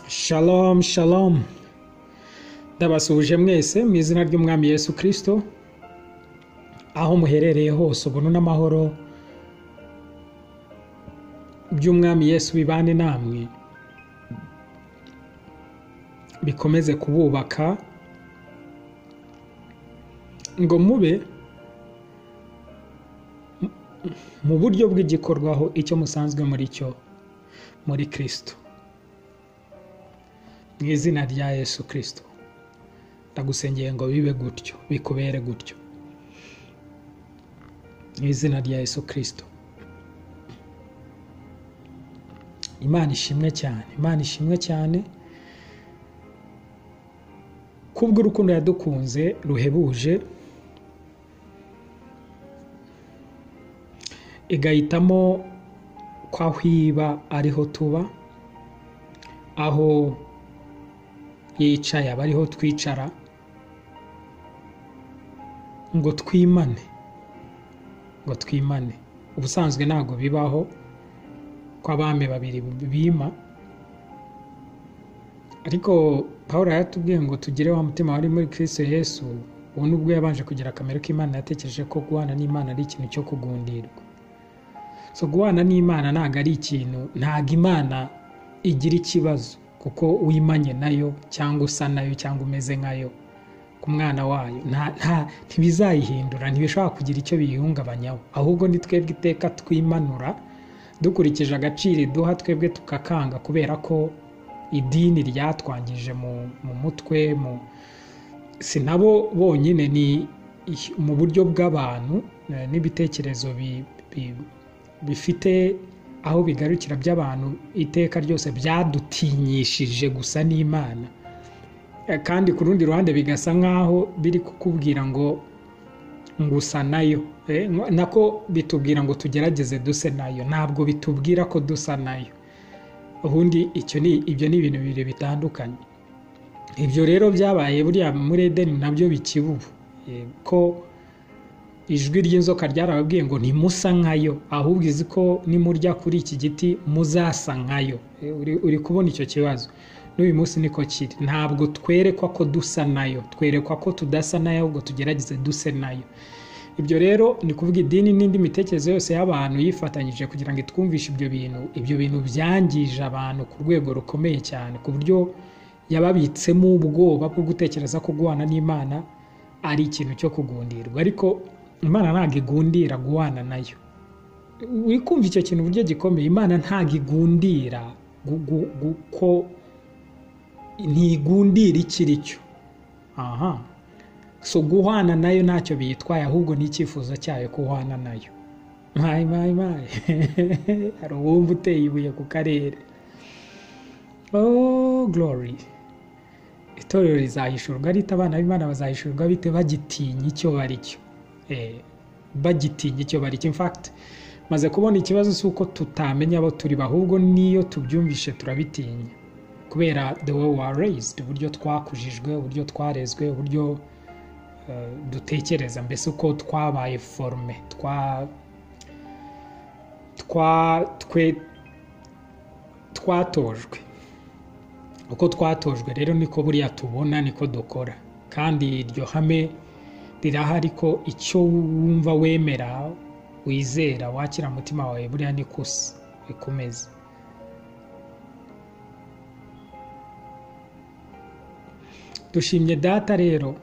Shalom shalom ndabasuhuje mwese mu izina ry'umwami Yesu kirisito aho muherereye hose ubuntu n'amahoro by'umwami Yesu bibane namwe bikomeze kububaka ngo mube mu buryo bw'igikorwaho icyo musanzwe muri cyo muri kirisito mu izina rya yesu kirisito ndagusengeye ngo bibe gutyo bikubere gutyo mu izina rya yesu kirisito imana ishimwe cyane imana ishimwe cyane kubw'urukundo yadukunze ruhebuje igahitamo ko aho iba ariho tuba aho yicaye aba ariho twicara ngo twimane ngo twimane ubusanzwe ntabwo bibaho ko abami babiri bima ariko paul yaratubwiye ngo tugire wa mutima wari muri kirisito yesu ubu nubwo yabanje kugira akamaro k'imana yatekereje ko guhana n'imana ari ikintu cyo kugundirwa so guhana n'imana ntabwo ari ikintu ntabwo imana igira ikibazo kuko wimanye nayo cyangwa usa nayo cyangwa umeze nkayo ku mwana wayo ntibizayihindura ntibishobora kugira icyo biyihungabanyaho ahubwo ni twebwe iteka twimanura dukurikije agaciro iduha twebwe tukakanga kubera ko idini ryatwangije mu mutwe si nabo bonyine ni mu buryo bw'abantu n'ibitekerezo bifite aho bigarukira by'abantu iteka ryose byadutinyishije gusa n'imana kandi ku rundi ruhande bigasa nk'aho biri kukubwira ngo ngusa nayo nako bitubwira ngo tugerageze duse nayo ntabwo bitubwira ko dusa nayo ubundi ibyo ni ibintu bibiri bitandukanye ibyo rero byabaye buriya muri edeni nabyo bikibubu ko ijwi ry'inzoka ryarababwiye ngo ntimusa nkayo ahubwo izi ko nimurya kuri iki giti muzasa nkayo uri kubona icyo kibazo n'uyu munsi niko kiri ntabwo twerekwa ko dusa nayo twerekwa ko tudasa nayo ahubwo tugerageze duse nayo ibyo rero ni kuvuga idini n'indi mitekerereze yose y'abantu yifatanyije kugira ngo itwumvishe ibyo bintu ibyo bintu byangije abantu ku rwego rukomeye cyane ku buryo yababitsemo ubwoba bwo gutekereza ko guhana n'imana ari ikintu cyo kugundirwa ariko imana ntabwo igundira guhana nayo wikumva icyo kintu uburyo gikomeye imana ntabwo igundira ko ntigundira ikiri cyo aha so guhana nayo ntacyo biyitwaye ahubwo ni icyifuzo cyayo guhana nayo mayi mayi mayi hari uwumva uteye ibuye ku karere oh glory itorero rizahishurwa ariko abana b'imana bazahishurwa bite bagitinya icyo bari cyo bagitinya icyo bari cyo infakiti maze kubona ikibazo si uko tutamenya abo turi ahubwo n'iyo tubyumvishe turabitinya kubera the way we are raised uburyo twakujijwe uburyo twarezwe uburyo dutekereza mbese uko twabaye forume twa twe twatojwe uko twatojwe rero niko buriya tubona niko dukora kandi iryo hame rirahari ko icyo wumva wemera wizera wakira umutima wawe buriya ni kusa bikomeza dushimye data rero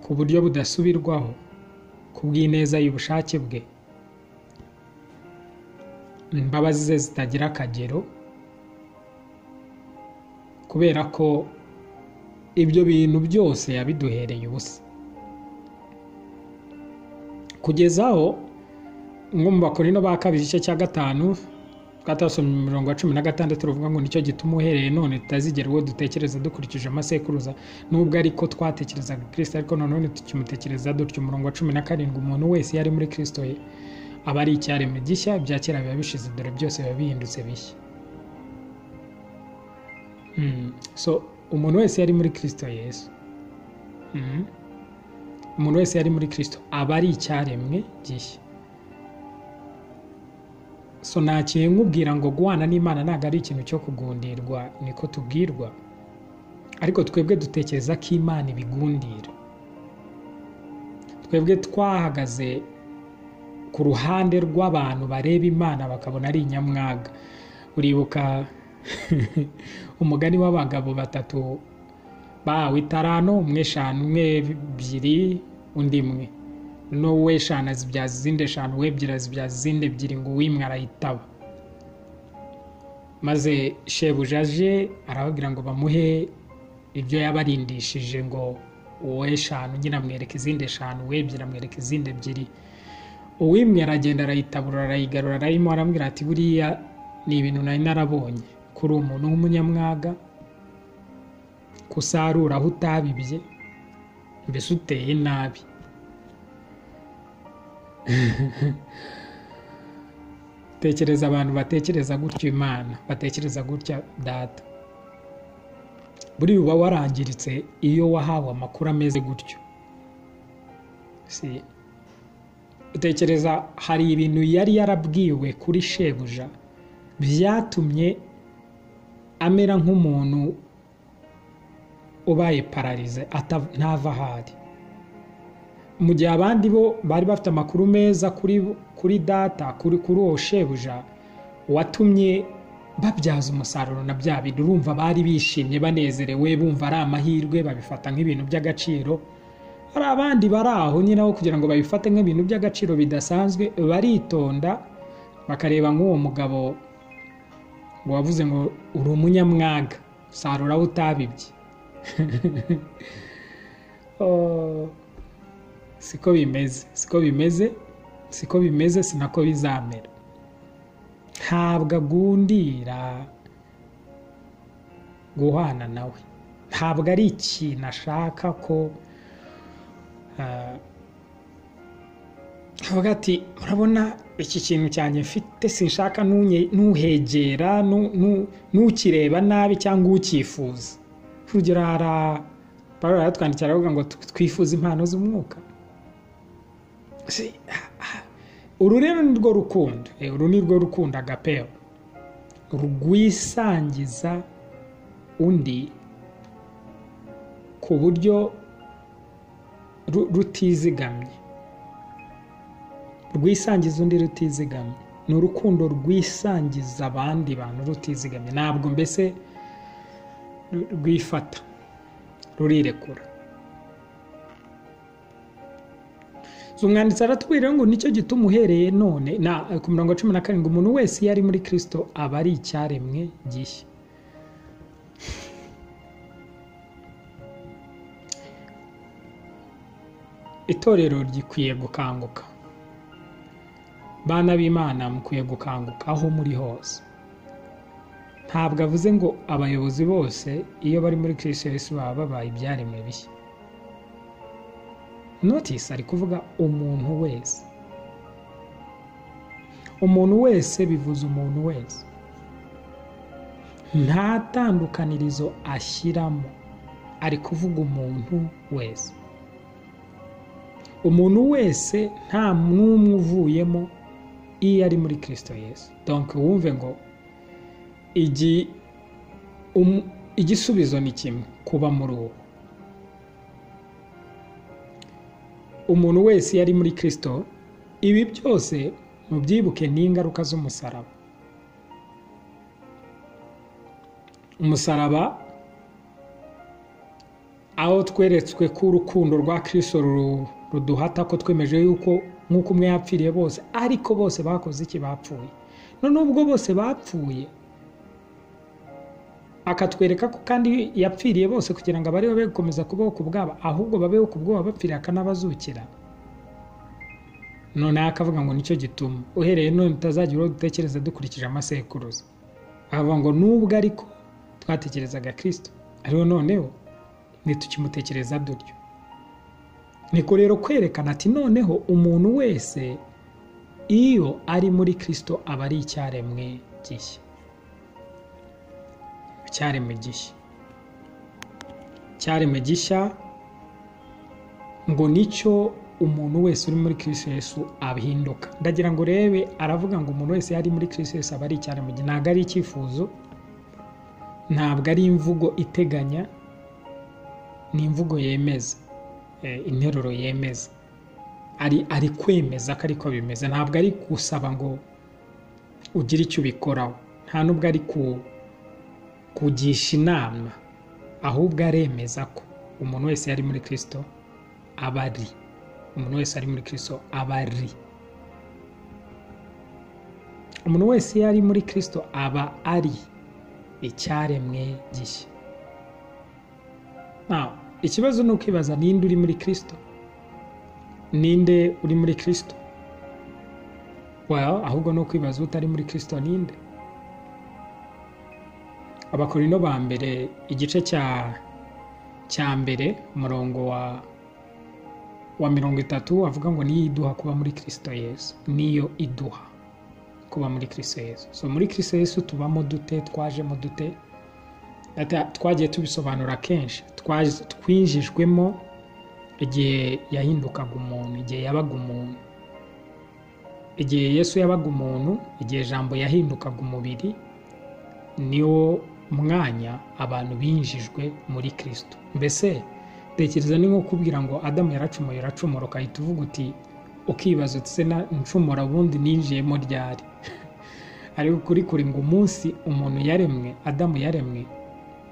ku buryo budasubirwaho ku bw'ineza y'ubushake bwe imbabazi ze zitagira akagero kubera ko ibyo bintu byose yabiduhereye ubusa kugezaho nko mu bakorino ba kabiri igice cya gatanu twatasomye mirongo ya cumi na gatandatu ruvuga ngo nicyo gituma uhereye none tutazigera uwo dutekereza dukurikije amasekuruza nubwo ariko twatekerezaga kirisita ariko nanone tukimutekereza dutyo umurongo wa cumi na karindwi umuntu wese iyo ari muri kirisito ye aba ari icyaremwe gishya ibya kera biba bishize dore byose biba bihindutse bishya so umuntu wese yari muri kirisito yesu umuntu wese yari muri kirisito aba ari icyaremwe gishya so nta kintu nkubwira ngo guhana n'imana ntabwo ari ikintu cyo kugundirwa niko tubwirwa ariko twebwe dutekereza ko imana ibigundira twebwe twahagaze ku ruhande rw'abantu bareba imana bakabona ari inyamwaga uribuka umugani w'abagabo batatu bawe itarano umwe eshanu umwe ebyiri undi mwe n'uwe eshanu azibyaza izindi eshanu we ebyiri azibyaza izindi ebyiri ngo uwimwe arayitaba maze shebuja aje arababwira ngo bamuhe ibyo yabarindishije ngo uwe eshanu nyine amwereka izindi eshanu we ebyiri amwereka izindi ebyiri uwimwe aragenda arayitabura arayigarura arayimo arambwira ati buriya ni ibintu nari narabonye kuri umuntu w'umunyamwaga kusarura aho utabibye mbese uteye nabi tekereza abantu batekereza gutyo imana batekereza gutya data buriya uba warangiritse iyo wahawe amakuru ameze gutyo si utekereza hari ibintu yari yarabwiwe kuri shebuja byatumye amera nk'umuntu ubaye pararize ntava aho ari mu gihe abandi bo bari bafite amakuru meza kuri data kuri uwo shebuja watumye babyaza umusaruro na bya bintu urumva bari bishimye banezerewe bumva ari amahirwe babifata nk'ibintu by'agaciro hari abandi bari aho nyine aho kugira ngo babifate nk'ibintu by'agaciro bidasanzwe baritonda bakareba nk'uwo mugabo wavuze ngo uri umunyamwaga sarura aho utabibye siko bimeze siko bimeze siko bimeze sinako bizamera ntabwo agundira guhana nawe ntabwo ari ikintu ashaka ko avuga ati murabona iki kintu cyanjye mfite sinshaka n'uhegera n'ukireba nabi cyangwa ucyifuza urugero hari paul aratwandikira aravuga ngo twifuze impano z'umwuka uru rero ni rwo rukundo uru ni rwo rukundo agapeo rwisangiza undi ku buryo rutizigamye rwisangiza undi rutizigamye ni urukundo rwisangiza abandi bantu rutizigamye ntabwo mbese rwifata rurirekura umwanditsi aratubwira ngo nicyo gituma uhereye none ku mirongo cumi na karindwi umuntu wese iyo ari muri kirisito aba ari icyaremwe gishya itorero rikwiye gukanguka bana b'imana mukwiye gukanguka aho muri hose ntabwo avuze ngo abayobozi bose iyo bari muri kirisiyesi baba babaye ibyaremwe bishya notisi ari kuvuga umuntu wese umuntu wese bivuze umuntu wese nta tandukanirizo ashyiramo ari kuvuga umuntu wese umuntu wese nta n'umwe uvuyemo iyo ari muri kirisito yesu donke wumve ngo igisubizo ni kimwe kuba muri uwo umuntu wese yari muri kirisito ibi byose mubyibuke ni ingaruka z'umusaraba umusaraba aho tweretswe ko urukundo rwa kirisito ruduhata ko twemeje yuko nk'uko umwe yapfiriye bose ariko bose bakoze iki bapfuye noneho ubwo bose bapfuye akatwereka ko kandi yapfiriye bose kugira ngo abariho be gukomeza kubaho ku bwabo ahubwo babeho ku bwoba bapfiriye akanabazukira noneho akavuga ngo nicyo gituma uhereye none utazajya uwo dutekereza dukurikije amasekuruza akavuga ngo nubwo ariko twatekerezaga kirisito ariho noneho ntitukimutekereza dutyo niko rero kwerekana ati noneho umuntu wese iyo ari muri kirisito aba ari icyaremwe gishya cyaremwe gishya cyaremwe gishya ngo nicyo umuntu wese uri muri Kristo Yesu ahinduka ndagira ngo urebe aravuga ngo umuntu wese yari muri Kristo Yesu aba ari icyane mu gihe ntabwo ari icyifuzo ntabwo ari imvugo iteganya ni imvugo yemeza interuro yemeza ari ari kwemeza ko ariko bimeze ntabwo ari gusaba ngo ugire icyo ubikoraho nta n'ubwo ari kugisha inama ahubwo aremeza ko umuntu wese yari muri kirisito aba ari umuntu wese ari muri kirisito aba ari umuntu wese iyo ari muri kirisito aba ari icyaremwe gishya ikibazo ni ukwibaza ninde uri muri kirisito ninde uri muri kirisito ahubwo ni ukwibaza utari muri kirisito ninde abakorino ba mbere igice cya cya mbere umurongo wa wa mirongo itatu avuga ngo niyo iduha kuba muri kirisito yesu niyo iduha kuba muri kirisito yesu so muri kirisito yesu tubamo dute twajemo dute twagiye tubisobanura kenshi twinjijwemo igihe yahindukaga umuntu igihe yabaga umuntu igihe yesu yabaga umuntu igihe ijambo yahindukaga umubiri niwo mwanya abantu binjijwe muri kirisito mbese tekereza ni nko kubwira ngo adamu yaracumuye yaracumura ukahita uvuga uti ukibaza utse na ncumura ubundi ninjiyemo ryari ariko kuri kuri ngo umunsi umuntu yaremwe adamu yaremwe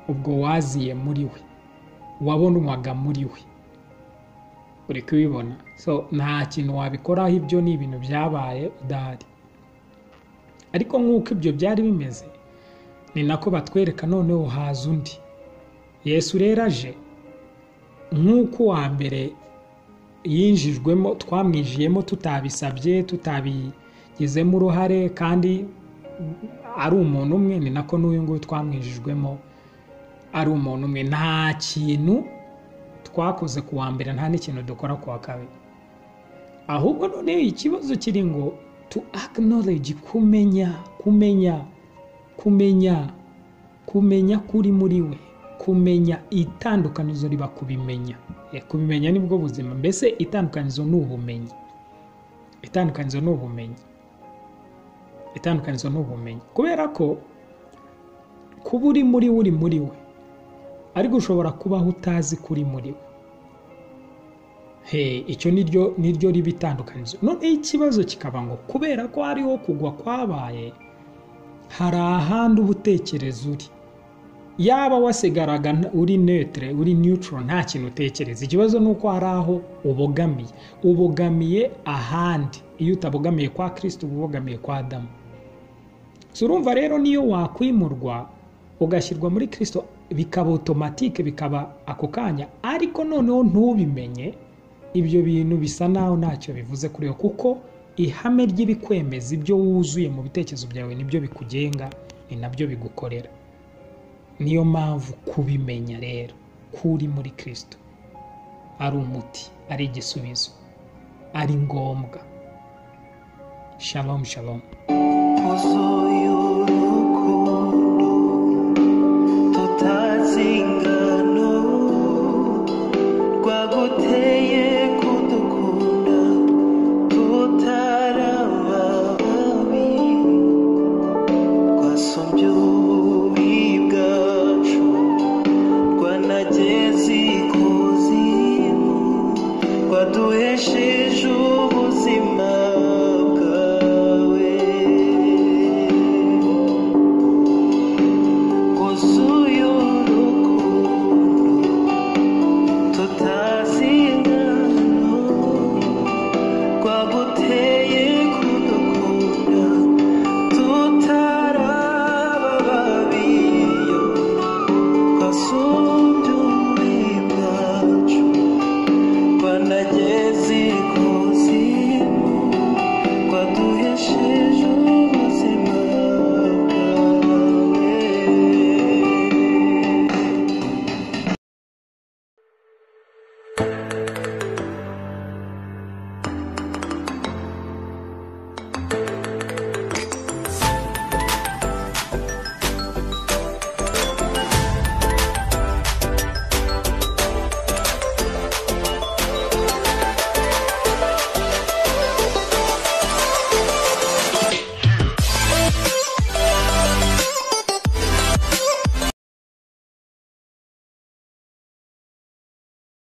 ubwo waziye muri we wabonwaga muri we uri kubibona so nta kintu wabikoraho ibyo ni ibintu byabaye udahari ariko nk'uko ibyo byari bimeze ni nako batwereka noneho haza undi yesu rero aje nk'uko uwa mbere yinjijwemo twamwijiyemo tutabisabye tutabigizemo uruhare kandi ari umuntu umwe ni nako n'uyu nguyu twamwijijwemo ari umuntu umwe nta kintu twakoze ku wa mbere nta n'ikintu dukora ku wa kabiri ahubwo noneho ikibazo kiri ngo tu acknowledge kumenya kumenya kumenya kumenya kuri muri we kumenya itandukanizo riba kubimenya kubimenya nibwo buzima mbese itandukanizo ni ubumenyi itandukanizo ni ubumenyi itandukanizo ni ubumenyi kubera ko kuba uri muri we uri muri we ariko ushobora kubaho utazi kuri muri we he icyo niryo niryo riba itandukanizo noneho ikibazo kikaba ngo kubera ko hariho kugwa kwabaye hari ahandi ubutekereza uri yaba wasigaraga uri netere uri neutral nta kintu utekereza ikibazo ni uko hari aho ubogamiye ubogamiye ahandi iyo utabogamiye kwa kirisiti uba ubogamiye kwa adamu urumva rero niyo wakwimurwa ugashyirwa muri kirisito bikaba otomatike bikaba ako kanya ariko noneho ntubimenye ibyo bintu bisa naho ntacyo bivuze kuri we kuko ihame ry'ibikwemeza ibyo wuzuye mu bitekerezo byawe nibyo bikugenga ni nabyo bigukorera niyo mpamvu kubimenya rero kuri muri kirisito ari umuti ari igisubizo ari ngombwa shalom shalom